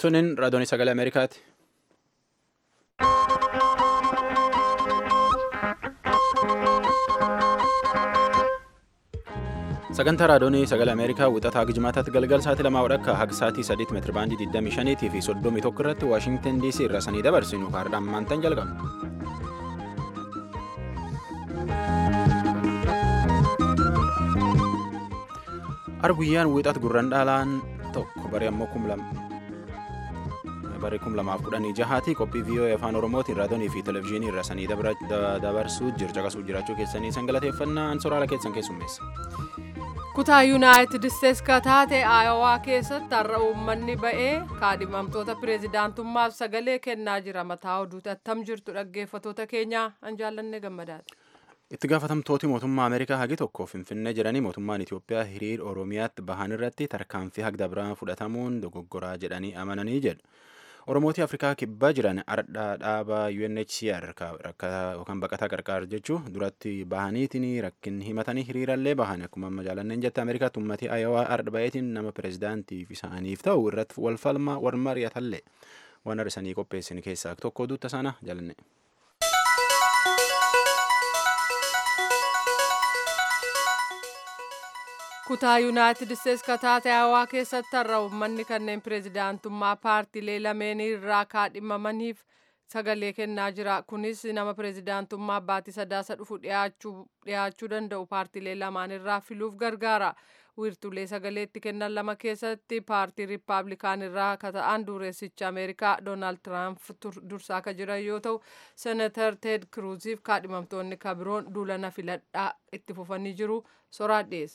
Tunin raadiyoon sagalee Ameerikaati. Sagantaa raadiyoon sagalee Ameerikaa wixataa Gijimaataatti galgal sa'aatii lamaa wadhakka haga sa'aatii sadiitti meetira baandii 25 fi 31 irratti Waashingtan DC irraa sanii dabarsinu kaardhaan maantan jalqabna. Arguyyaan wixat gurran dhaalaan tokko baree ammoo kum baree kum lamaaf kudhanii jahaati qophii viiyoo afaan oromootiin raadiyoonii fi televizyiinii irra sanii dabarsuu jircaqasuu jiraachuu keessanii san galateeffannaa soraala keessan keessummeessa. kutaa yuunaayitid isteetsi ka taate aayowaa keessatti har'a uummanni ba'ee kaadhimamtoota pireezidaantummaaf sagalee kennaa jira mataa oduuti attam jirtu dhaggeeffatoota keenyaa an jaallanne gammadaadha. itti gaafatamtooti mootummaa ameerikaa hagi tokko finfinnee jiranii mootummaan itiyoophiyaa hiriir oromiyaatti bahan irratti tarkaanfii hagda biraa fudhatamuun dogoggoraa jedhanii amananii jedhu oromootii afrikaa kibbaa jiran ardhaa dhaabaa unhcr yookaan baqataa qarqaar jechuu duratti bahaniitiin rakkin himatanii hiriirallee bahan akkuma amma jaalanneen jette ameerikaatti uummatii ayawaa ardha ba'eetiin nama pireezidaantiif isaaniif ta'u irratti wal falmaa wal mari'atallee waan har'isanii qopheessin keessaa tokko duutta sana jaalanne. kutaa yuunaayitid isteetsi ka taate aayowaa keessatti har'a uummanni kanneen pireezidaantummaa paartiilee lameenii irraa kaadhimamaniif sagalee kennaa jira kunis nama pireezidaantummaa baatii sadaasa dhufu dhiyaachuu danda'u paartiilee lamaan irraa filuuf gargaara wiirtulee sagaleetti kennan lama keessatti paartii riippaabilikaan irraa ka ta'an dureessicha ameerikaa doonaald tiraamp dursaa ka jiran yoo ta'u senatar teed kiruuziif kaadhimamtoonni ka biroon duulana filadhaa itti fufanii jiru soraa dhiyeessa.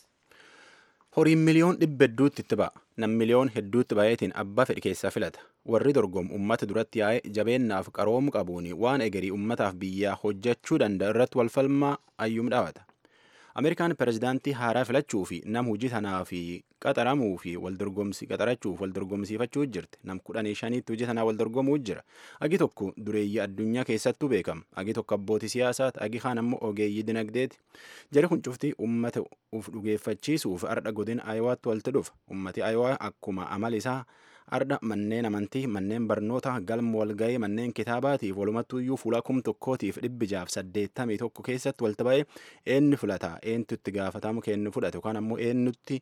horiin miliyoon dhibba hedduutti itti ba'a nam miliyoon hedduutti baay'eetiin abbaa fedhi keessaa filata warri dorgomu ummata duratti yaa'e jabeennaaf qaroomu qabuun waan egerii ummataaf biyyaa hojjechuu danda'u irratti walfalmaa ayyuum dhaabata ameerikaan pireezidaantii haaraa filachuu fi nam hojii tanaa fi qaxaramuu fi waldorgomsi qaxarachuuf waldorgomsiifachuu jirti nam kudhanii shaniitti hojii tanaa waldorgomuu jira agi tokko dureeyyii addunyaa keessattuu beekama agi tokko abbootii siyaasaati agi kaan ammoo ogeeyyii dinagdeeti jari kun cuftii ummata uf dhugeeffachiisuuf ardha godin aayiwaatti walitti dhufa ummati aayawaa akkuma amal isaa ardha manneen amantii manneen barnoota galma walga'ii manneen kitaabaatiif walumattuuyyuu fuula kum tokkootiif dhibbi jaaf saddeettamii tokko keessatti walitti ba'ee eenyu filata eenyutu itti gaafatamu kennu fudhatu yookaan ammoo eenyutti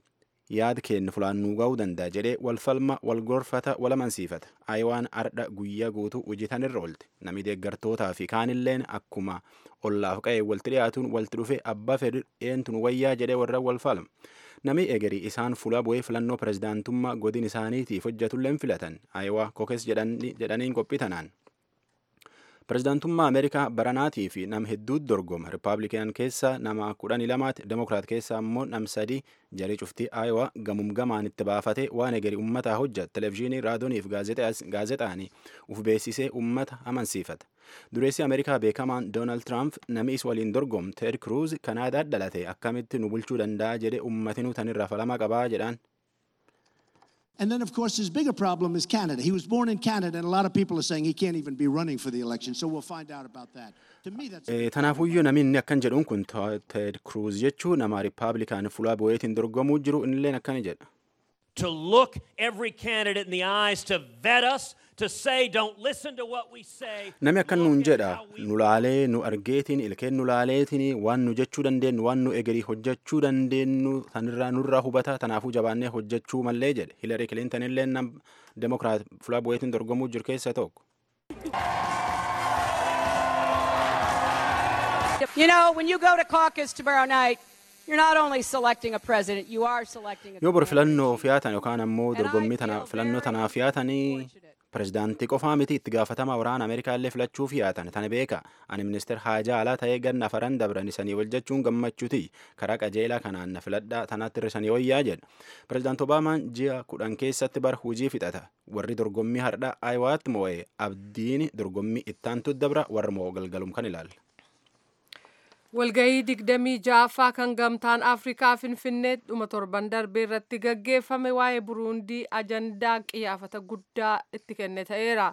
yaada kennu fulaannuu ga'uu danda'a jedhee walfalma walgorfata walamansiifata aayawaan ardha guyyaa guutuu hojiitan irra oolte namni deeggartootaa fi kaanilleen akkuma ollaaf qa'ee walitti dhiyaatuun walitti dhufe abbaa fedhu eenyutu wayyaa jedhee warra walfalma namni egerii isaan fuula bu'ee filannoo pireezidaantummaa godin isaaniitiif hojjetulleen filatan aayawaa kokes jedhaniin qophii tanaan. pireezidaantummaa ameerikaa baranaatii fi nam hedduutu dorgoma rippaabilikaan keessa nama kudhanii lamaati demokiraat keessa ammoo nam sadii jarii cuftii aayawaa gamum gamaan itti baafate waan egerii ummataa hojjata televezyiinii raadiyooniif gaazexaanii uf beeksisee ummata amansiifata dureessi ameerikaa beekamaan doonaald tiraamp namni is waliin dorgomu teed kiruuz kanaadaa dhalate akkamitti nu bulchuu danda'a jedhe ummatinuu tanirraa falama qabaa jedhaan. And then, of course, his bigger problem is Canada. He was born in Canada, and a lot of people are saying he can't even be running for the election. So we'll find out about that. To me, that's. Tanaafuyyuu namni inni akkan jedhuun kun Ted Cruz jechuu nama Riippaabilikaan fuula bu'eetiin dorgomuu jiru innilleen akkana jedha. To look every candidate in the eyes, to vet us, to say, don't listen to what we say. Nami akkan nuun jedha nu laalee nu argeetiin ilkeen nu laaleetiin waan nu jechuu dandeenyu waan nu egerii hojjechuu dandeenyu sanirraa nurraa hubata tanaafuu jabaannee hojjechuu mallee jedhe Hilarii Kilinton illee nam demokiraat fuula bu'eetiin dorgomuu jiru keessa tokko. You know, when you go to caucus tomorrow night, you're not only selecting a president, you are selecting a yoo bor filannoo fiyaatan yookaan ammoo dorgommii tana filannoo tanaaf fiyaatanii pireezidaantii qofaa miti itti gaafatama waraana ameerikaa illee filachuuf yaatan tana beeka ani ministeer haajaa alaa ta'ee ganna afaran dabran isanii wal jechuun gammachuuti karaa qajeelaa kanaan na filadhaa tanaatti irrisanii wayyaa jedha pireezidaant obaamaan ji'a kudhan keessatti bar hujii fixata warri dorgommii hardhaa aayiwaatti moo'ee abdiin dorgommii ittaantu dabra warra moo galgalum kan ilaalla. walgahii digdamii ja'affaa kan gamtaan afrikaa finfinnee dhuma torban darbee irratti gaggeeffame waa'ee buruundii ajandaa qiyyaafata guddaa itti kenne ta'eera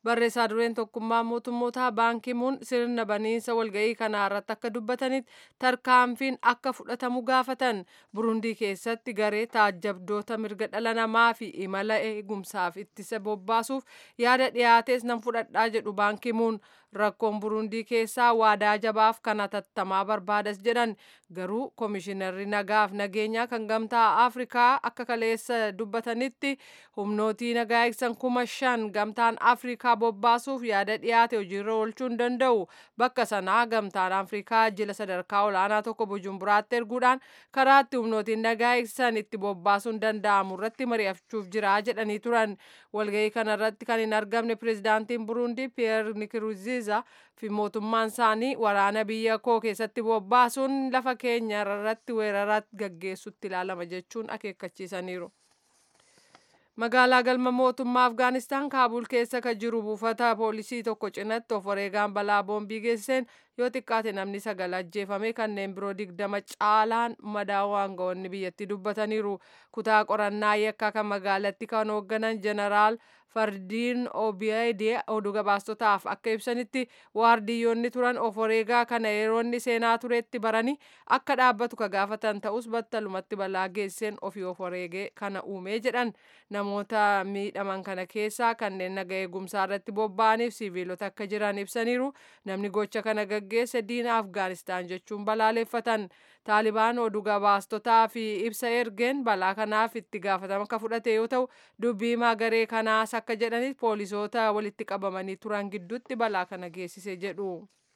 barreessaa dureen tokkummaa mootummootaa baankimuun sirna baniinsa walga'ii kanaa irratti akka dubbatanitti tarkaanfiin akka fudhatamu gaafatan burundii keessatti garee taajjabdoota mirga dhala namaa fi imala eegumsaaf ittisa bobbaasuuf yaada dhiyaates nan fudhadhaa jedhu baankimuun rakkoon burundii keessaa waadaa jabaaf kan hatattamaa barbaadas jedhan garuu koomishinarri nagaaf nageenyaa kan gamtaa afrikaa akka kaleessa dubbatanitti humnootii nagaa eegsan kuma shan gamtaan afrikaa bobbaasuuf yaada dhiyaate hojiirra oolchuu hin danda'u bakka sanaa gamtaan afrikaa jila sadarkaa olaanaa tokko bujumburaatti erguudhaan karaatti humnootiin nagaa eegsan itti bobbaasuun danda'amu irratti mari'achuuf jira jedhanii turan walga'ii kanarratti kan hin argamne pirezidaantiin burundii piyeer nikiruziza fi mootummaan isaanii waraana biyya koo keessatti bobbaasuun lafa keenya irratti weerara gaggeessutti ilaalama jechuun akeekkachiisaniiru. magaalaa galma mootummaa afgaanistaan kaabul keessa kan jiru buufata poolisii tokko cinatti of wareegaan balaa boombii geessiseen yoo xiqqaate namni sagal ajjeefame kanneen biroo digdama caalaan madaa'uu aangawoonni biyyatti dubbataniiru kutaa qorannaa yakkaa kan magaalatti kan hoogganan jeneraal fardiin obiyaidee oduu gabaastotaaf akka ibsanitti waardiyyoonni turan of wareegaa kana yeroonni seenaa turetti baranii akka dhaabbatu ka gaafatan ta'us battalumatti balaa geesseen ofii of wareegee kana uumee jedhan namoota miidhaman kana keessaa kanneen naga eegumsaa irratti bobba'aniif siviilota akka jiran ibsaniiru namni gocha kana gaggeesse diina afgaanistaan jechuun balaaleffatan taalibaan oduu gabaastotaa fi ibsa ergeen balaa kanaaf itti gaafatama akka fudhate yoo ta'u dubbii magaree kanaas akka jedhanitti poolisoota walitti qabamanii turan gidduutti balaa kana geessise jedhu.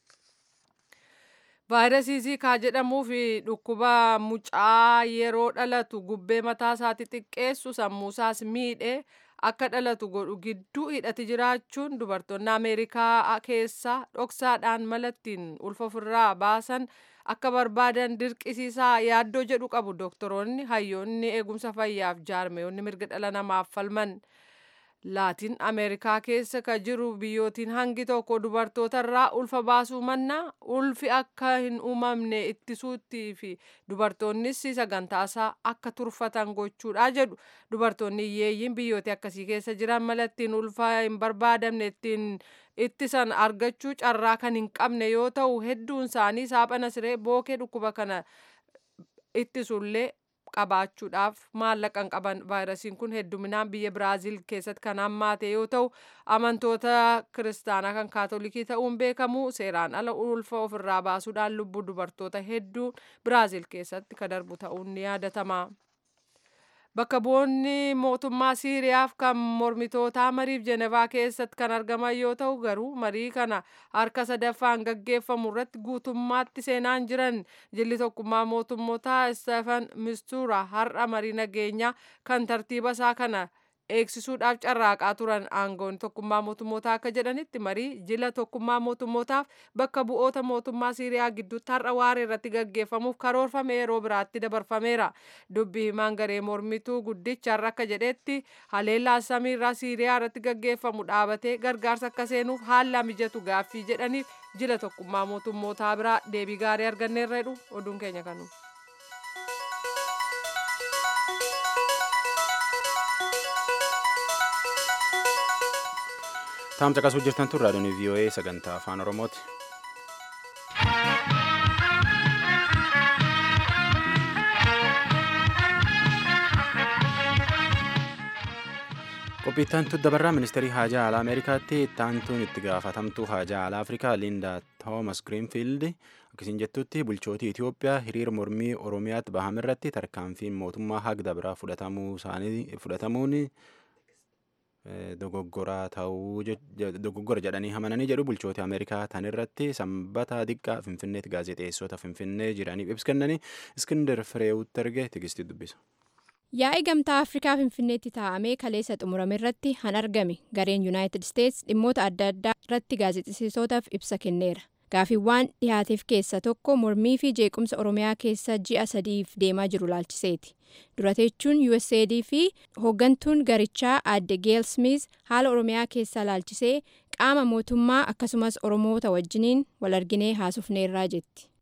vaayirasii ziikaa jedhamuu fi dhukkuba mucaa yeroo dhalatu gubbee mataa isaatti xiqqeessu sammuusaas miidhe akka dhalatu godhu gidduu hidhati jiraachuun dubartoonni ameerikaa keessa dhoksaadhaan malattiin ulfa ofirraa baasan akka barbaadan dirqisiisaa yaaddoo jedhu qabu doktoroonni hayyoonni eegumsa fayyaaf jaarmeeyonni mirga dhala namaaf falman. laatiin ameerikaa keessa ka jiru biyyootiin hangi tokko dubartootarraa ulfa baasuu mannaa ulfi akka hin uumamne ittisuutti fi dubartoonnis sagantaasaa akka turfatan gochuudha jedhu dubartoonni hiyyeeyyiin biyyooti akkasii keessa jiran malattiin ulfa hin barbaadamne ittiin ittisan argachuu carraa kan hin qabne yoo ta'u hedduun isaanii saaphana siree bookee dhukkuba kana ittisullee qabaachuudhaaf maallaqa hin qaban vaayirasiin kun hedduminaan biyya biraaziil keessatti kan hammaate yoo ta'u amantoota kiristaanaa kan kaatolikii ta'uun beekamu seeraan ala ulfa ofirraa baasuudhaan lubbuu dubartoota hedduu biraaziil keessatti ka darbu ta'uun ni yaadatama. Bakka bu'oonni mootummaa Siiriyaaf kan mormitootaa mariif Jenevaa keessatti kan argaman yoo ta'u garuu marii kana harka sadaffaan gaggeeffamu irratti guutummaatti seenaan jiran jilli tokkummaa mootummootaa Stefan Mistura har'a marii nageenyaa kan tartiiba isaa kana eegsisuudhaaf carraaqaa turan aangoon tokkummaa mootummootaa akka jedhanitti marii jila tokkummaa mootummootaaf bakka bu'oota mootummaa siiriyaa gidduutti har'a waaree irratti gaggeeffamuuf karoorfame yeroo biraatti dabarfameera dubbii himaan garee mormituu guddicha har'a akka jedhetti haleellaa samiirraa siiriyaa irratti gaggeeffamu dhaabatee gargaarsa akka seenuuf haala mijatu gaaffii jedhaniif jila tokkummaa mootummootaa biraa deebii gaarii arganneerra jedhu oduun keenya kanu. Taam caqasuu jirtan tun raadiyoon VOA sagantaa afaan Oromooti. Qophiittantu dabarraa ministeerii haajaa alaa Ameerikaatti ittaantuun itti gaafatamtuu haajaa alaa Afrikaa Linda Toomas Grinfield akkasiin jettutti bulchootii Itoophiyaa hiriira mormii Oromiyaatti bahame irratti tarkaanfiin mootummaa hagda biraa fudhatamuun dogoggora ta'uu dogoggora jedhanii amananii jedhu bulchoota Ameerikaa tan irratti sanbata diqqaa Finfinneetti gaazexeessota Finfinnee jiraniif ibsa kennanii Iskindar Fireewutti erge tigistii dubbisa. Yaa'ii gamtaa Afrikaa Finfinneetti taa'amee kaleessa xumurame irratti han argame gareen Yuunaayitid Isteets dhimmoota adda addaa irratti gaazexeessitootaaf ibsa kenneera. Gaaffiiwwan dhiyaateef keessa tokko mormii fi jeequmsa Oromiyaa keessa ji'a sadiif deemaa jiru laalchiseeti. Durateechuun USAID fi hooggantuun garichaa aadde Geel Smith haala Oromiyaa keessaa laalchisee qaama mootummaa akkasumas Oromoota wajjiniin wal arginee haasofneerraa jetti.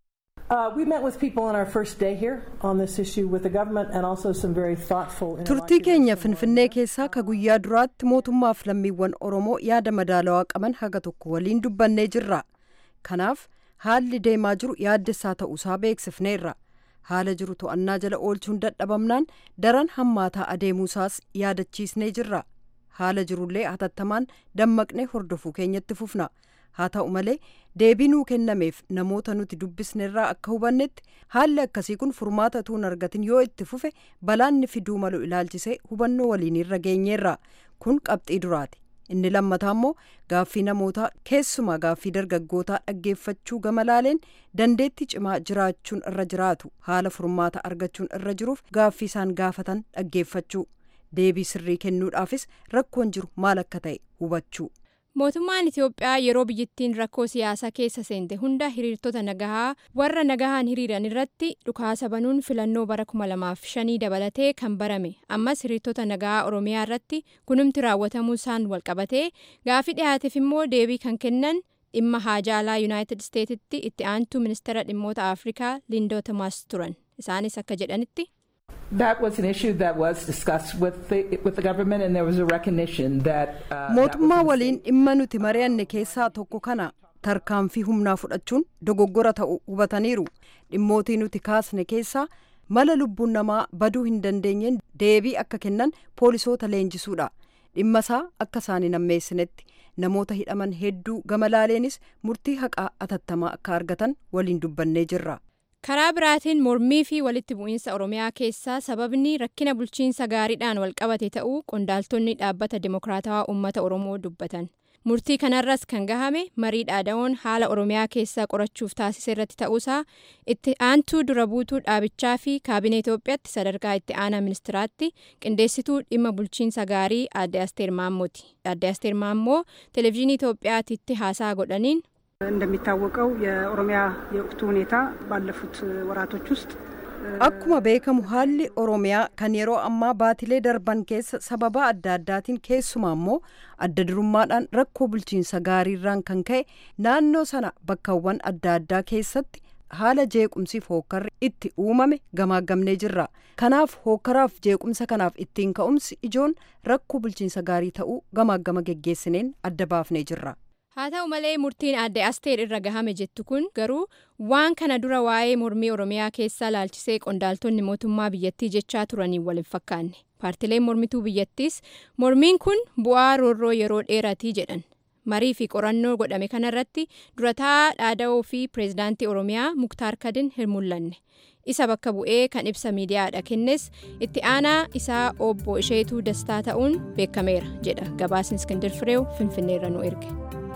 Uh, we met with people on our first day here on this issue with the government and also some very thoughtful turtii keenya finfinnee keessaa ka guyyaa duraatti mootummaaf lammiiwwan oromoo yaada madaalawaa qaban haga tokko waliin dubbannee jirra kanaaf haalli deemaa jiru yaaddessaa ta'uusaa beeksifneerra haala jiru to'annaa jala oolchuun dadhabamnaan daran hammaataa adeemuusaas yaadachiisnee jirra haala jirullee hatattamaan dammaqnee hordofuu keenyatti fufna haa ta'u malee deebii nuu kennameef namoota nuti dubbisnerraa akka hubannetti haalli akkasii kun furmaata tuun argatin yoo itti fufe balaanni fiduu malu ilaalchisee hubannoo waliinirra geenyeerra kun qabxii duraati inni lammataa immoo gaaffii namootaa keessumaa gaaffii dargaggootaa dhaggeeffachuu gama laaleen dandeetti cimaa jiraachuun irra jiraatu haala furmaata argachuun irra jiruuf gaaffii isaan gaafatan dhaggeeffachuu deebii sirrii kennuudhaafis rakkoon jiru maal akka ta'e hubachuu. mootummaan itiyoophiyaa yeroo biyyittiin rakkoo siyaasaa keessa seente hunda hiriirtota nagahaa warra nagahaan hiriiran irratti dhukaasa banuun filannoo bara 2005 dabalatee kan barame ammas hiriirtota nagahaa oromiyaa irratti kunumti raawwatamuu isaan walqabatee gaafii dhiyaateef immoo deebii kan kennan dhimma haajaalaa yuunaayitid isteetitti itti aantuu ministeera dhimmoota afrikaa lindoo tomaas turan isaanis akka jedhanitti. That was an issue that was discussed with the, with the government and there was a recognition that... mootummaa waliin dhimma nuti mari'anne keessaa tokko kana tarkaanfii humnaa fudhachuun dogoggora ta'u hubataniiru dhimmootii nuti kaasne keessaa mala lubbuun namaa baduu hin dandeenyeen deebii akka kennan poolisoota leenjisuudha dhimma isaa akka isaan hin ammeessinetti namoota hidhaman hedduu gama laaleenis murtii haqaa atattamaa akka argatan waliin dubbannee jirra. karaa biraatiin mormii fi walitti bu'iinsa oromiyaa keessaa sababni rakkina bulchiinsa gaariidhaan walqabate ta'uu qondaaltonni dhaabbata dimokiraatawaa uummata oromoo dubbatan murtii kanarras kan gahame marii dhaada'oon haala oromiyaa keessaa qorachuuf taasise irratti ta'uusaa itti aantuu dura buutuu dhaabichaa fi kaabinee itoophiyaatti sadarkaa itti aanaa ministiraatti qindeessituu dhimma bulchiinsa gaarii aadde asteer maammooti aadde asteer maammoo televezyiinii itoophiyaatitti haasaa godhaniin እንደሚታወቀው የኦሮሚያ የወቅቱ ሁኔታ ባለፉት ወራቶች ውስጥ akkuma beekamu haalli oromiyaa kan yeroo ammaa baatilee darban keessa sababa adda addaatiin keessumaa immoo adda durummaadhaan rakkoo bulchiinsa gaariirraan kan ka'e naannoo sana bakkawwan adda addaa keessatti haala jeequmsiif hookkarri itti uumame gamaagamnee jirra kanaaf hookkaraaf jeequmsa kanaaf ittiin ka'umsi ijoon rakkoo bulchiinsa gaarii ta'uu gamaagama geggeessineen adda baafnee jirra. haa ta'u malee murtiin aadde asteer irra gahame jettu kun garuu waan kana dura waa'ee mormii oromiyaa keessaa laalchisee qondaaltonni mootummaa biyyattii jechaa turanii waliin fakkaanne paartileen mormituu biyyattiis mormiin kun bu'aa roorroo yeroo dheeratii jedhan marii fi qorannoo godhame kanarratti durataa dhaada'oo fi pireezidaantii oromiyaa muktaar kadin hin mul'anne isa bakka bu'ee kan ibsa miidiyaadha kennes itti aanaa isaa obbo isheetuu dastaa ta'uun beekameera jedha gabaasni iskindir fireew finfinneerra nu erge.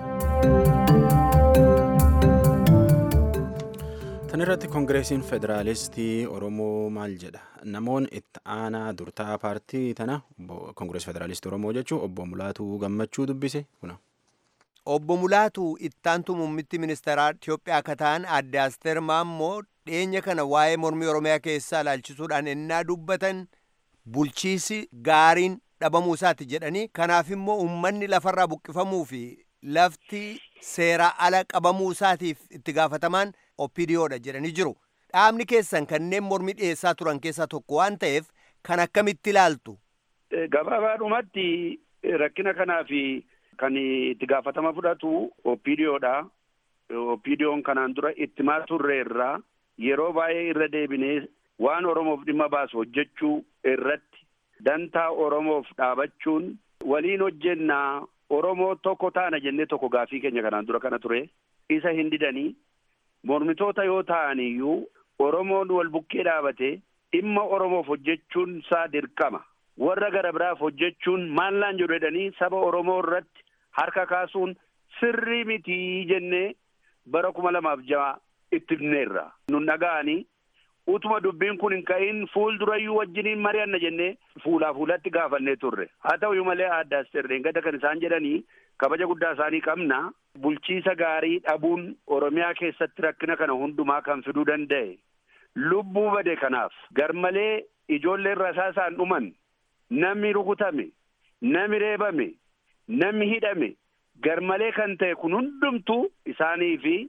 tan irratti koongireesiin federaalistii oromoo maal jedha namoonni itti aanaa durtaa paartii tana koongirees federaalistii oromoo jechuun obbo mulaatuu gammachuu dubbise kuna. obbo mulaatu ittaantu muummitti ministeeraa Itiyoophiyaa akka ta'an aadde Asteer Maammoo dhiyeenya kana waa'ee mormii oromiyaa keessaa ilaalchisuudhaan ennaa dubbatan bulchiisi gaariin dhabamuu isaati jedhanii kanaaf immoo uummanni lafarraa buqqifamuu fi lafti seeraa ala qabamuu isaatiif itti gaafatamaan oppidiyoodha jedhanii jiru. Dhaabni keessan kanneen mormii dhiyeessaa turan keessaa tokko waan ta'eef kan akkamitti ilaaltu. Gabaabaadhumatti rakkina kanaa fi kan itti gaafatama fudhatu oppidiyoodha. Oppidiyoon kanaan dura ittimaa turre irraa yeroo baay'ee irra deebinee waan Oromoof dhimma baasu hojjechuu irratti dantaa Oromoof dhaabachuun waliin hojjennaa Oromoo tokko taana jennee tokko gaafii keenya kanaan dura kana ture isa hin didanii mormitoota yoo ta'an iyyuu Oromoon wal bukkee dhaabate dhimma Oromoof hojjechuun isaa dirqama warra gara biraaf hojjechuun maallaan jedhu jedhanii saba Oromoo irratti harka kaasuun sirrii mitii jennee bara kuma lamaaf ja'a itti himneerra. Nun dhaga'anii utuma dubbiin kun hin ka'in fuuldurayyuu wajjiniin mari'anna jennee fuulaa fuulatti gaafannee turre. Haa ta'uyyuu malee adda asteerreen gada kan isaan jedhanii kabaja guddaa isaanii qabna. Bulchiisa gaarii dhabuun Oromiyaa keessatti rakkina kana hundumaa kan fiduu danda'e. Lubbuu bade kanaaf garmalee ijoolleen rasaasaan dhuman namni rukutame namni reebame namni hidhame garmalee kan ta'e kun hundumtuu isaanii fi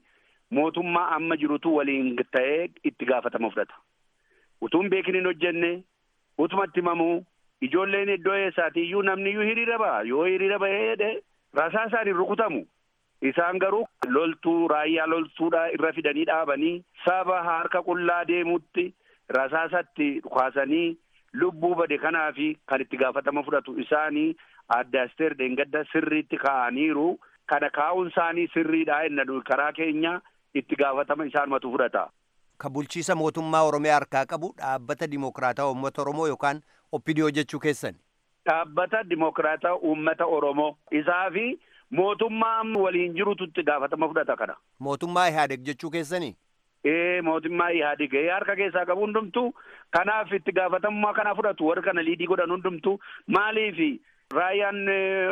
mootummaa amma jirutu waliin ta'ee itti gaafatama fudhata. Utuun beekin hin hojjenne utumatti himamuu ijoolleen iddoo eessaati iyyuu namni iyyuu hiriira ba'a yoo hiriira ba'ee rasaasaan hin rukutamu. Isaan garuu loltuu raayyaa loltuudha irra fidanii dhaabanii saba harka qullaa deemutti rasaasatti kaasanii lubbuu bade kanaa fi kan itti gaafatama fudhatu isaanii adda asteer deengadda sirriitti kaa'aniiru. Kana kaa'uun isaanii sirriidha inna karaa keenya itti gaafatama isaanumatu fudhata. Ka bulchiisa mootummaa Oromiyaa harkaa qabu dhaabbata Dimokiraataa Uummata Oromoo yookaan Oppidiyoo jechuu keessan. Dhaabbata Dimokiraataa Uummata Oromoo isaa fi mootummaa waliin jirutu itti gaafatama fudhata kana. Mootummaa Ihaadeg jechuu keessanii? Ee mootummaa Ihaadeg harka keessaa qabu hundumtu kanaaf itti gaafatamummaa kana fudhatu warri kana liidii godhan hundumtu maaliifi raayyaan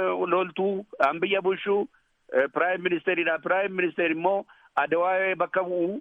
loltuu an biyya bulchuu piraayim ministeeridha piraayim ministeer immoo adawaa bakka bu'u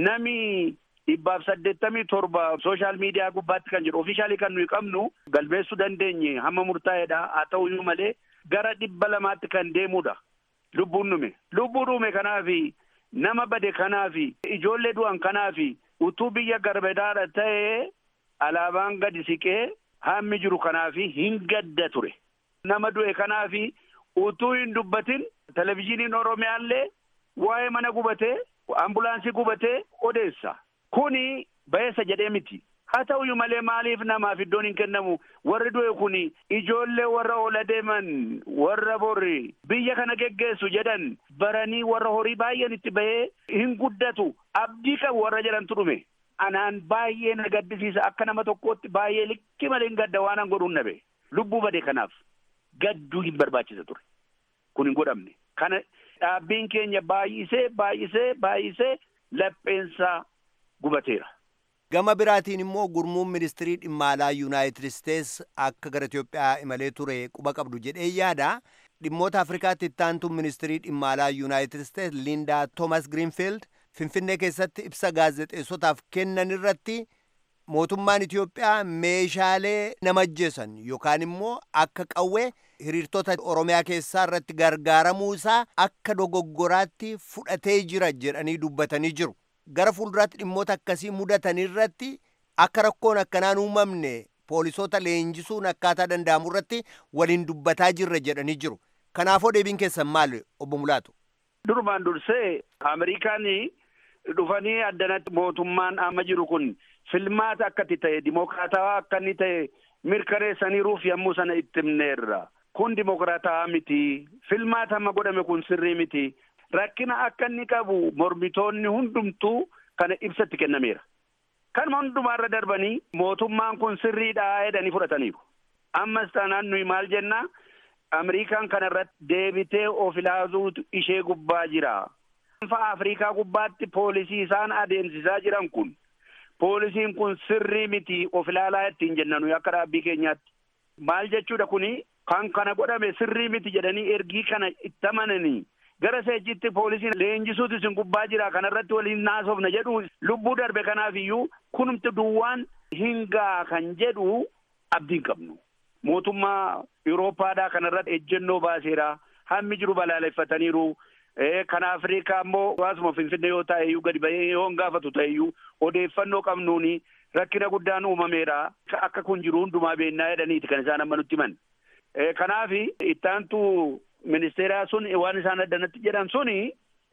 nami dhibbaaf saddeettamii torba sooshaal miidiyaa gubbaatti kan jedhu ofiishaalii kan nuyi qabnu galmeessuu dandeenye hamma murtaa'eedha haa ta'uyyuu malee gara dhibba lamaatti kan deemudha lubbuun dhume lubbuu dhume kanaafi nama bade kanaafi ijoollee du'an kanaafi utuu biyya garbedaadha ta'ee alaabaan gadi siqee hammi jiru kanaafi hin gadda ture nama du'e kanaafi utuu hin dubbatin televizyiiniin oromiyaallee waa'ee mana gubatee ambulaansii gubatee odeessa kuni ba'eessa jedhee miti haa ta'uyyuu malee maaliif namaaf iddoon hin kennamu warri du'e kuni ijoollee warra oola deeman warra borri biyya kana geggeessu jedhan baranii warra horii baay'een itti bahee hin guddatu abdii qabu warra jedhantu dhume anaan baay'ee na gaddisiisa akka nama tokkootti baay'ee likki malee hin gadda waan an godhuun nabe lubbuu bade kanaaf gadduu hin barbaachisa ture kun hin godhamne kana dhaabbiin keenya baay'isee baay'isee baay'isee lapheensaa gubateera. Gama biraatiin immoo gurmuun ministirii dhimma alaa Yuunaayitid Isteets akka gara Itoophiyaa imalee ture quba qabdu jedhee yaada. Dhimmoota Afrikaatti ittaantuun ministirii dhimma alaa Yuunaayitid Isteets Lindaa Toomas Grinfield Finfinnee keessatti ibsa gaazexeessotaaf kennan irratti mootummaan Itoophiyaa meeshaalee nama ajjeesan yookaan immoo akka qawwee hiriirtota Oromiyaa keessaa irratti gargaaramuu isaa akka dogoggoraatti fudhatee jira jedhanii dubbatanii jiru. Gara fuulduraatti dhimmoota akkasii mudatan irratti akka rakkoon akkanaan uumamne poolisoota leenjisuun akkaataa danda'amu irratti waliin dubbataa jirra jedhanii jiru. Kanaafoo deebiin keessan maal obbo Mulaatu? Durumaan dursee Ameerikaan dhufanii addanatti mootummaan amma jiru kun filmaata akkatti ta'e dimokiraatawaa akka inni ta'e mirkaneessaniiruuf yommuu sana itti himneerra. Kun dimokiraatawaa miti. Filmaata amma godhame kun sirrii miti. Rakkina akka inni qabu mormitoonni hundumtuu kana ibsatti kennameera. Kanuma hundumaarra darbanii mootummaan kun sirriidha jedhanii fudhataniiru. Ammas taanaan nuyi maal jenna Ameerikaan kana irratti deebitee of ilaaluutu ishee gubbaa jira. Anfa Afrikaa gubbaatti poolisii isaan adeemsisaa jiran kun poolisiin kun sirrii miti of ilaalaa ittiin jenna nuyi akka dhaabbii keenyaatti. Maal jechuudha kuni kan kana godhame sirrii miti jedhanii ergii kana itti amananii gara seejitti poolisiin leenjisuutu isin gubbaa jira kanarratti waliin naasofna jedhu lubbuu darbe kanaaf iyyuu kunumti duwwaan hingaa kan jedhu abdiin qabnu. Mootummaa Yuuroopaadhaa kanarratti ejjennoo baaseera. Hammi jiru balaaleffataniiru. Kan Afrikaa immoo hawaasuma Finfinnee yoo ta'e iyyuu gadi bahee yoo gaafatu ta'e iyyuu odeeffannoo qabnuuni rakkina guddaan uumameera. Akka kun jiru hundumaa beennaa jedhaniiti kan isaan amma nutti himan. Kanaaf ittaantu ministeeraa sun waan isaan addanatti jedhan suni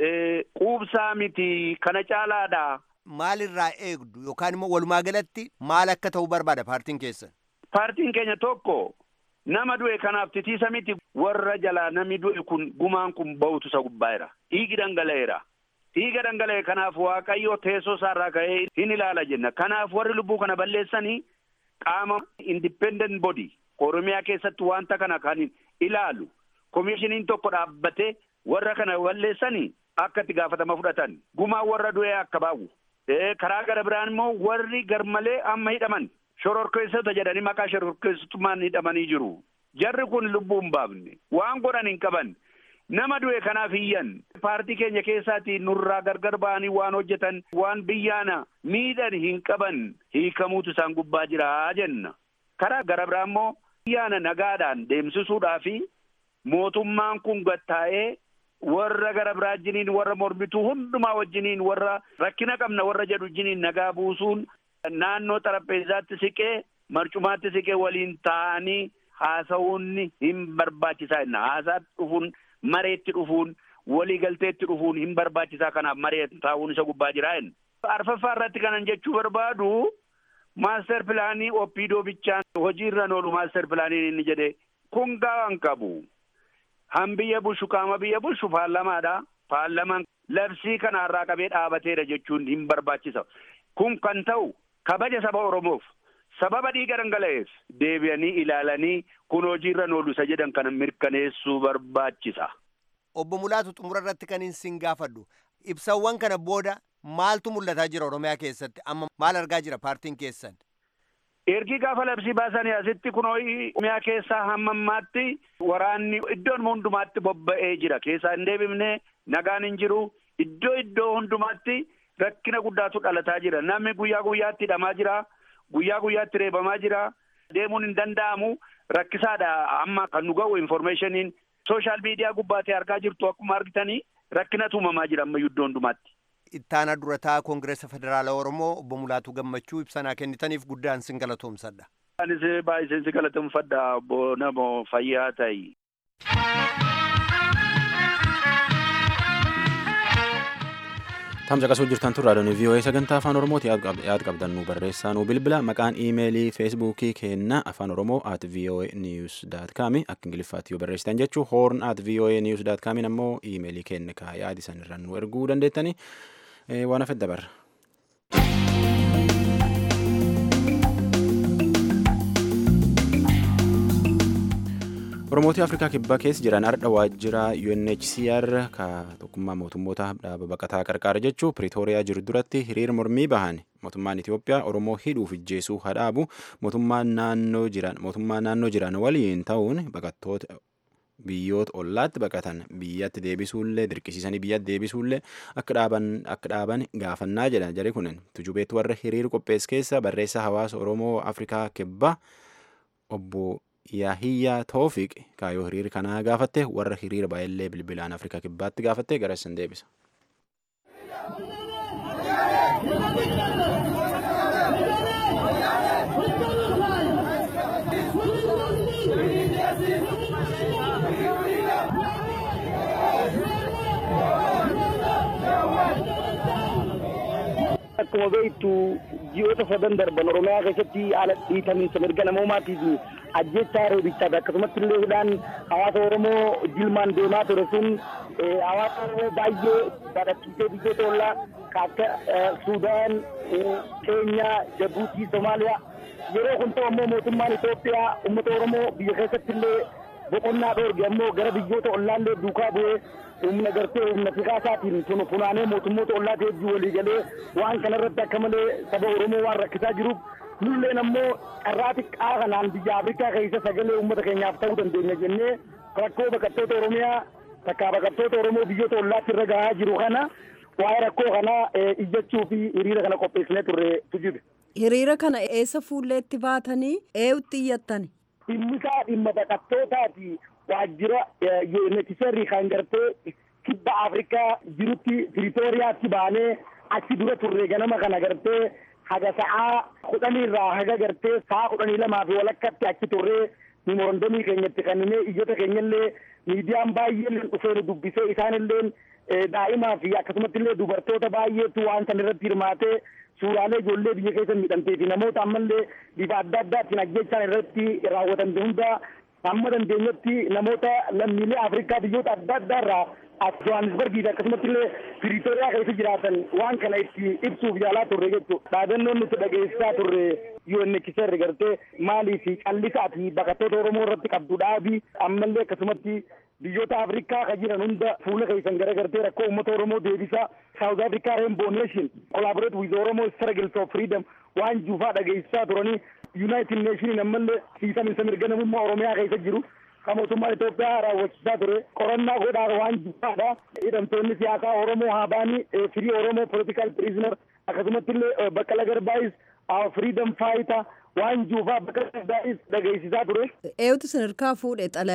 quubsaa miti kana caalaadha. Maalirraa eegdu yookaan immoo walumaa galatti maal akka ta'u barbaada paartiin keessan? Paartiin keenya tokko nama du'e kanaaf titiisa miti warra jalaa namni du'e kun gumaan kun ba'utu isa gubbaa'eera. Dhiigi dhangala'eera. Dhiiga dhangala'e kanaaf Waaqayyo teessoo isaarraa ka'ee hin ilaala jenna. Kanaaf warri lubbuu kana balleessanii qaama independent body Oromiyaa keessatti wanta kana kan ilaalu komishiniin tokko dhaabbatee warra kana balleessanii akka itti gaafatama fudhatan gumaan warra du'e akka baa'u. Karaa gara biraan immoo warri garmalee amma hidhaman shororkeessota jedhanii maqaa shororkeessutummaan hidhamanii jiru. Jarri kun lubbuu hin baafne waan godhan hin qaban. Nama du'e kanaaf hiyyan paartii keenya keessaatii nurraa gargar ba'anii waan hojjetan waan biyyaana miidhan hin qaban hiikamuutu isaan gubbaa jira jenna. Karaa gara biraa immoo biyyaana nagaadhaan deemsisuudhaa fi mootummaan kun gattaa'ee warra gara biraa wajjiniin warra mormituu hundumaa wajjiniin warra rakkina qabna warra jedhu wajjiniin nagaa buusuun naannoo xarapheezaatti siqee marcumaatti siqee waliin taa'anii haasa'uun hin barbaachisaa jenna haasaatti dhufuun mareetti dhufuun walii galteetti dhufuun hin barbaachisaa kanaaf maree taa'uun isa gubbaa jira jenna. arfaffaa irratti kanan jechuu barbaadu maaster pilaanii oppiidoo bichaan hojiirra oolu maaster pilaaniin inni jedhe kun gaawwan qabu. Han biyya bulchu qaama biyya bulchu paarlamaadha. Paarlamaan labsii kanarraa qabee dhaabateera jechuun hin barbaachisa. Kun kan ta'u kabaja saba Oromoof sababa dhiiga dhangala'eef deebi'anii ilaalanii kun hojiirra oolu isa jedhan kana mirkaneessuu barbaachisa. Obbo Mulaatu xumura irratti kan isin gaafadhu ibsawwan kana booda maaltu mul'ataa jira Oromiyaa keessatti amma maal argaa jira paartiin keessan? Ergi gaafa labsii baasanii asitti kun Oromiyaa keessaa hamma ammaatti waraanni iddoon hundumaatti bobba'ee jira. Keessaa hin deebifne nagaan hin jiru. Iddoo iddoo hundumaatti rakkina guddaatu dhalataa jira. Namni guyyaa guyyaatti hidhamaa jira. Guyyaa guyyaatti reebamaa jira. Deemuun hin danda'amu. Rakkisaadha amma kan nu ga'u informeeshiniin sooshaal miidiyaa gubbaatti argaa jirtu akkuma argitanii rakkinatu uumamaa jira ammayyuu iddoo hundumaatti. Ittaanaa durataa Koongireesa Federaalaa Oromoo obbo Mulaatuu Gammachuu ibsanaa kennitaniif guddaan sin galatoomsadha. Anis baay'ee sin galatoomfadha obbo Namoo fayyaa ta'i. Tamsa qasuu jirtan tun raadiyoon VOA sagantaa afaan Oromooti yaad qabdan nu barreessaa nu bilbila maqaan iimeelii feesbuukii keenna afaan Oromoo at VOA news dot com akka ingiliffaatti yoo barreessitan jechuu horn at VOA news dot com ammoo iimeelii kenna kaa yaadi san irraan nu erguu dandeettani waan hafet dabarra. Oromootii Afrikaa kibbaa keessa jiran ardha waajjira UNHCR ka tokkummaa mootummoota dhaaba baqataa qarqaara jechuu Piriitooriyaa jiru duratti hiriira mormii bahan mootummaan Itoophiyaa Oromoo hidhuuf ijjeesuu hadhaabu mootummaan naannoo jiran mootummaa naannoo jiran waliin ta'uun baqattoota biyyoota ollaatti baqatan biyyatti deebisuullee dirqisiisanii biyyatti deebisuullee akka dhaaban akka dhaaban gaafannaa jedhan jari kunin tujubeetti warra hiriira qophees keessa barreessaa hawaasa Oromoo Afrikaa kibbaa obbo Yaahiyyaa Toofiq kaayoo hiriira kanaa gaafatte warra hiriira baay'illee bilbilaan Afrikaa kibbaatti gaafatte gara isin deebisa. Akkuma beektu ji'oota sadan darban Oromiyaa keessatti haala dhiitamiinsa mirga namoomaatii fi ajjechaa reebichaati akkasumatti illee hidhaan hawaasa Oromoo jilmaan deemaa ture sun hawaasa Oromoo baay'ee badhachiisee biyyoota ollaa akka Suudaan, Keenyaa, Jabuutii, Somaaliyaa yeroo kun ta'u ammoo mootummaan Itoophiyaa uummata Oromoo biyya keessatti illee boqonnaa dhoorge ammoo gara biyyoota ollaallee duukaa bu'ee humna gartee humna siyaasatiin sun funaanee mootummoota ollaa hedduu walii galee waan kanarratti akka malee saba Oromoo waan rakkisaa jiruuf nulleen ammoo carraa xiqqaa kanaan biyya Afrikaa keessa sagalee uummata keenyaaf ta'uu dandeenya jennee rakkoo baqattoota Oromiyaa takkaa baqattoota Oromoo biyyoota ollaatti irra gahaa jiru kana waa'ee rakkoo kanaa iyyachuu fi hiriira kana qopheessinee turre tujibe. Hiriira kana eessa fuulleetti baatanii eeyutti iyyattani? Dhimmi isaa dhimma baqattootaati. waajjira UNHCR kan gartee kibba Afrikaa jirutti Piriitooriyaatti baanee achi dura turre ganama kana gartee haga sa'aa kudhanii irraa haga gartee sa'aa kudhanii lamaa fi walakkatti achi turree memorandamii keenyatti kanneen iyyata keenyallee miidiyaan baay'een dhufee nu dubbisee isaanillee daa'imaa fi akkasumatti illee dubartoota baay'eetu waan san irratti hirmaatee suuraalee ijoollee biyya keessa miidhamtee fi namoota ammallee bifa adda addaatiin ajjechaan irratti raawwatamte hunda amma dandeenyetti namoota lammiilee Afrikaa biyyoota adda addaa irraa as Johannesburgii fi akkasumatti illee Piriitooriyaa keessa jiraatan waan kana itti ibsuuf yaalaa turre jechuudha. Dhaadannoon nuti dhageessisaa turre UNHCR gartee maalii fi callisaa fi baqattoota Oromoo irratti qabdu dhaabii ammallee akkasumatti biyyoota Afrikaa kan jiran hunda fuula keessan gara gartee rakkoo uummata Oromoo deebisaa South Africa Rainbow Nation collaborate with Oromo struggle for freedom waan juufaa dhageessisaa turanii United Nation ammallee siisaminsa mirga namummaa Oromiyaa keessa jiru kan mootummaan Itoophiyaa raawwachiisaa ture qorannaa godhaa waan juufaadha hidhamtoonni siyaasaa Oromoo Haabaanii firii Oromoo political prisoner akkasumatti illee Baqqala Garbaayis freedom fighter waan juufaa Baqqala Garbaayis dhageessisaa ture. Eeyutu sadarkaa fuudhe xalayaa?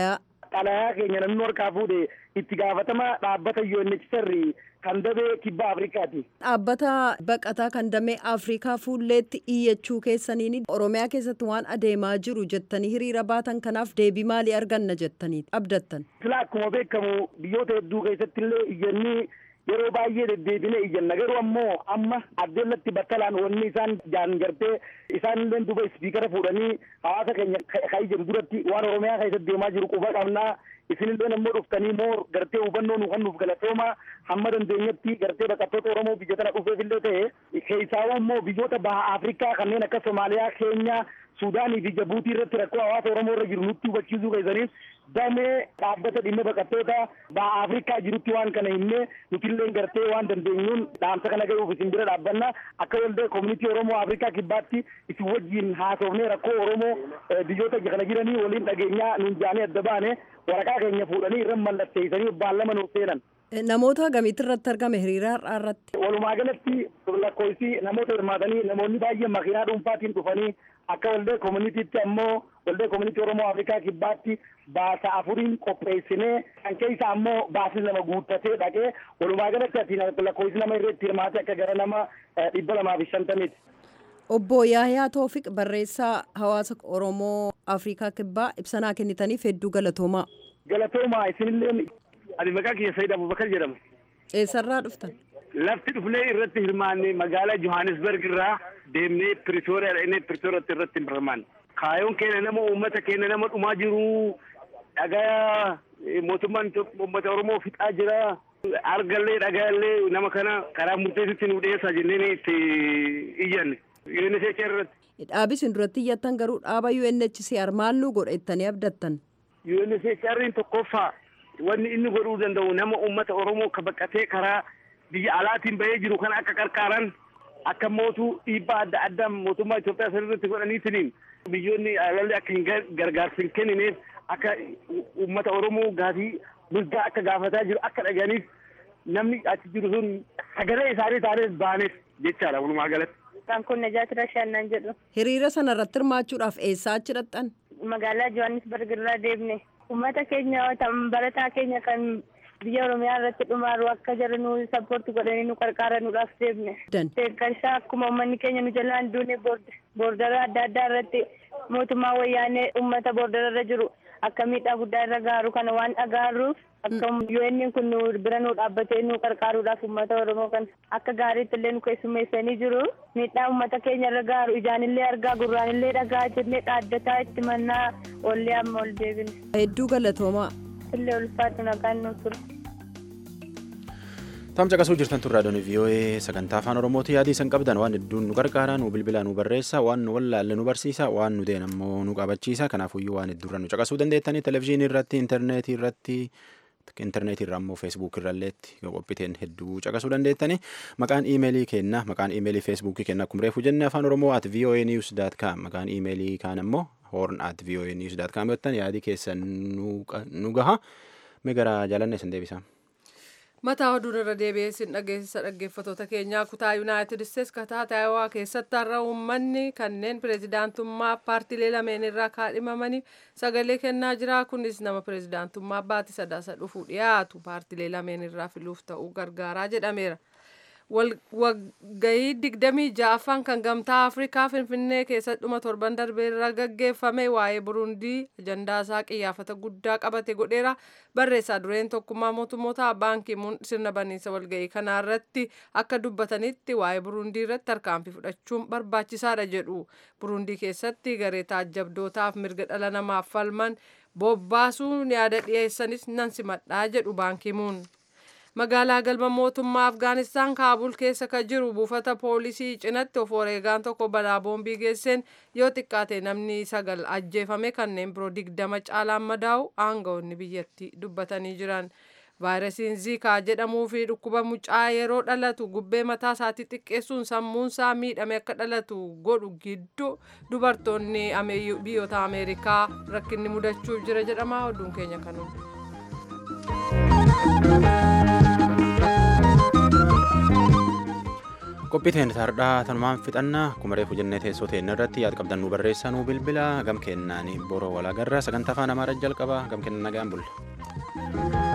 xalayaa keenya namni harkaa fuudhe itti gaafatama dhaabbata UNHCR kan damee kibba Afrikaati. Dhaabbata baqataa kan damee Afrikaa fuulleetti iyyachuu keessaniin Oromiyaa keessatti waan adeemaa jiru jettanii hiriira baatan kanaaf deebii maalii arganna jettanii abdattan. Sila akkuma beekamu biyyoota hedduu keessatti illee iyyannii yeroo baay'ee deddeebine iyyanna garuu ammoo amma addeellatti battalaan wanni isaan jaan gartee isaan illee duba ispiikara fuudhanii hawaasa keenya ka ijjan duratti waan oromiyaa keessatti deemaa jiru quba qabnaa isinillee ammoo dhuftanii moo gartee hubannoo nu kennuuf galatooma hamma dandeenyetti gartee baqattoota oromoo biyya tana dhufeefillee ta'e keessaa ammoo biyyoota baha afrikaa kanneen akka somaaliyaa keenyaa suudaanii fi jabuutii irratti rakkoo hawaasa oromoo irra jiru nutti hubachiisuu keessaniif damee dhaabbata dhimma baqattoota baha afrikaa jirutti waan kana himne nutillee gartee waan dandeenyuun dhaamsa kana gahuuf isin bira dhaabbanna akka waldaa koomunitii oromoo afrikaa kibbaatti isin wajjiin haasofnee rakkoo oromoo biyyoota kana jiranii waliin dhageenyaa nuun jaanee adda baane waraqaa keenya fuudhanii irra mallatteessanii baallama nuuf seenan. Namoota gamiitti irratti argame hiriira har'aa irratti? Walumaa galatti lakkoofsi namoota hirmaatanii namoonni baay'een makiinaa dhuunfaatiin dhufanii akka waldaa koomunitiitti ammoo waldaa koomunitii Oromoo Afrikaa kibbaatti baasa afuriin qopheessinee kan keessa ammoo baasni nama guuttatee dhaqee walumaa galatti ati lakkoofsi nama irratti hirmaate akka gara nama dhibba lamaa fi shantamiiti. Obbo Yaayaa Toofiq barreessaa hawaasa Oromoo Afrikaa kibbaa ibsanaa kennitaniif hedduu galatoomaa. Galatoomaa isinillee ani maqaa kiyya Sayyid Abubakar jedhama. Eessarraa dhuftan? Lafti dhufnee irratti hirmaanne magaalaa Johannesburg irraa deemnee Pretoria dhaqnee Pretoriyaatti irratti hirmaanne. Kaayoon keenya nama uummata keenya nama dhumaa jiru dhagaa mootummaan uummata Oromoo fixaa jira. Argallee dhagaallee nama kana karaa murteessitti nu dhiyeessaa jennee itti iyyanne. UNHCR irratti. Dhaabi isin duratti iyyattan garuu dhaaba UNHCR maal nu godhettanii abdattan? UNHCR tokkoffaa wanni inni godhuu danda'u nama uummata Oromoo ka baqatee karaa biyya alaatiin bahee jiru kan akka qarqaaran akka mootuu dhiibbaa adda addaa mootummaa Itoophiyaa sanarratti godhaniitiin biyyoonni alalli akka hin gargaarsa hin kennineef akka uummata Oromoo gaafii mirgaa akka gaafataa jiru akka dhaga'aniif namni achi jiru sun sagalee isaanii taanes baaneef jechaadha walumaa galatti. Kan kun Najaati Rashaannaan jedhu. Hiriira sana irratti hirmaachuudhaaf eessaa achi dhaqxan? Magaalaa Johannesburg irraa deemne. Uummata keenya barataa keenya kan biyya Oromiyaa irratti dhumaaru akka jara nu sappoorti godhanii nu qarqaaranuudhaaf deemne. Deeggarsaa akkuma uummanni keenya nu jalaan duune boordara adda addaa irratti mootummaa wayyaanee uummata boordara irra jiru akka miidhaa guddaa irra gaaru kana waan dhagaaruuf akka UN kun nu bira nu dhaabbatee nu qarqaaruudhaaf uummata Oromoo kan akka gaariitti illee nu keessummeessanii jiru. Miidhaa uummata keenya irra gaaru ijaanillee argaa gurraanillee dhagaa jennee dhaaddataa itti mannaa ollee amma ol deebine. Hedduu galatoomaa. illee ulfaatu nagaan nu ture. Tamsa qasuu jirtan turraa doonii VOA sagantaa afaan Oromooti yaadii isan qabdan waan hedduun nu gargaara nu bilbila nu barreessa waan nu wallaalle nu barsiisa waan nu deen ammoo nu qabachiisa kanaafuyyuu waan hedduurra nu caqasuu dandeettanii televizyiinii irratti intarneetii irratti intarneetii irraa ammoo feesbuuk irralleetti yoo qophiiteen hedduu caqasuu dandeettanii maqaan iimeelii kenna maqaan iimeelii feesbuukii kenna akkuma reefu jenne afaan oromoo at voa news dot com maqaan iimeelii kaan ammoo horn at voa news dot com yottan yaadii keessan nu gaha mee gara jaalanne isin deebisa. mataa oduun irra deebi'ee sin dhageessisa dhaggeeffatoota keenyaa kutaa yuunaayitid isteets kataa taayawaa keessatti har'a uummanni kanneen pireezidaantummaa paartiilee lameen irraa kaadhimamaniif sagalee kennaa jira kunis nama pireezidaantummaa baatii sadaasa dhufu dhiyaatu paartiilee lameen irraa filuuf ta'uu gargaaraa jedhameera. Waggaayii digdamii ja'affaan kan gamtaa Afrikaa Finfinnee keessatti dhuma torban darbee irra gaggeeffame waa'ee Burundii ajandaa isaa qiyyaafata guddaa qabate godheera barreessaa dureen tokkummaa mootummoota baankii muun sirna baniinsa walga'ii kanarratti akka dubbatanitti waa'ee Burundii irratti tarkaanfii fudhachuun barbaachisaadha jedhu. Burundii keessatti garee taajjabdootaaf mirga dhala namaaf falman bobbaasuun yaada dhiyeessanis nan simadhaa jedhu baankii muun. magaalaa galma mootummaa afgaanistaan kaabul keessa ka jiru buufata poolisii cinatti of wareegaan tokko balaa boombii geesseen yoo xiqqaate namni sagal ajjeefame kanneen biroo digdama caalaan madaa'u aangawoonni biyyattii dubbatanii jiran. vaayirasiin ziikaa jedhamuu fi dhukkuba mucaa yeroo dhalatu gubbee mataa isaatii xiqqeessuun sammuunsaa miidhame akka dhalatu godhu gidduu dubartoonni biyyoota ameerikaa rakkinni mudachuuf jira jedhama oduun keenya kanuun. qophii teenya tardhaa tanumaan fixannaa kumaree hojjennee teessoo teenya irratti yaad qabdan nu barreessaa nu bilbila gam kennaan boroo walaagarraa sagantaa afaan amaaraa jalqaba gam kennan nagaan bulla.